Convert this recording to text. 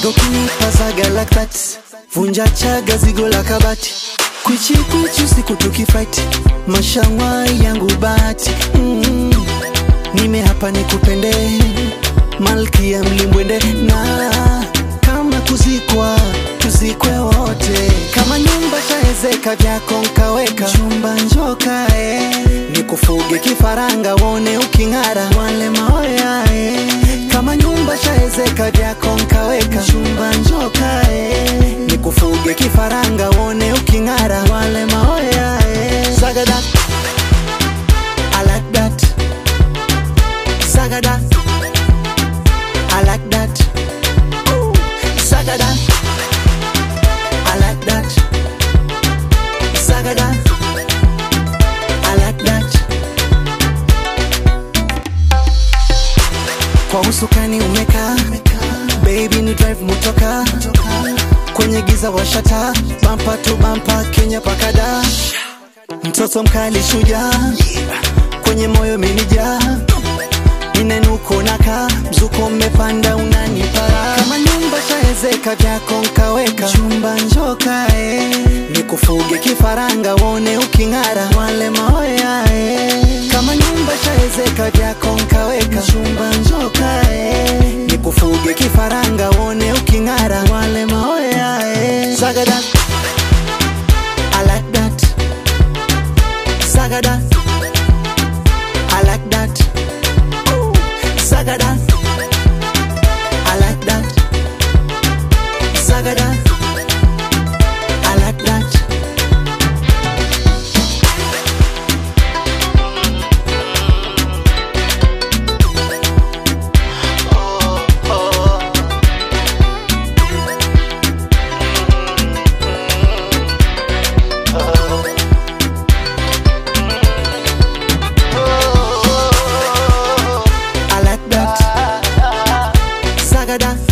Uwaga ukinipa zaga like that Vunja chaga zigo la kabati Kwichi kwichi usiku tukifight Mashangwai yangu bati mm. Nime hapa nikupende Malkia mlimbwende na kama kuzikwa tuzikwe wote kama nyumba shaezeka vyako nkaweka chumba njoka eh. nikufuge kifaranga wone uking'ara wale maoya eh. kama nyumba shaezeka vyako nkaweka chumba njoka eh. nikufuge kifaranga wone uking'ara wale maoya eh. zagada I like that Zagada I like that Ooh, Zagada I like that Zagada I like that Kwa usukani umeka Baby ni drive mutoka Kwenye giza washata Bampa tu bampa Kenya pakada Mtoto mkali shuja Kwenye moyo minija Inenuko naka Mzuko mmepanda unanipara Kama nyumba shaezeka vyako nkaweka Chumba njoka eh. Nikufuge kifaranga wone uking'ara Wale maoya eh. Kama nyumba shaezeka vyako nkaweka Chumba njoka eh. Nikufuge kifaranga wone uking'ara Wale maoya eh. Zagada I like that Zagada I like that Ooh, Zagada I like that Zagada I like that I like that Zagada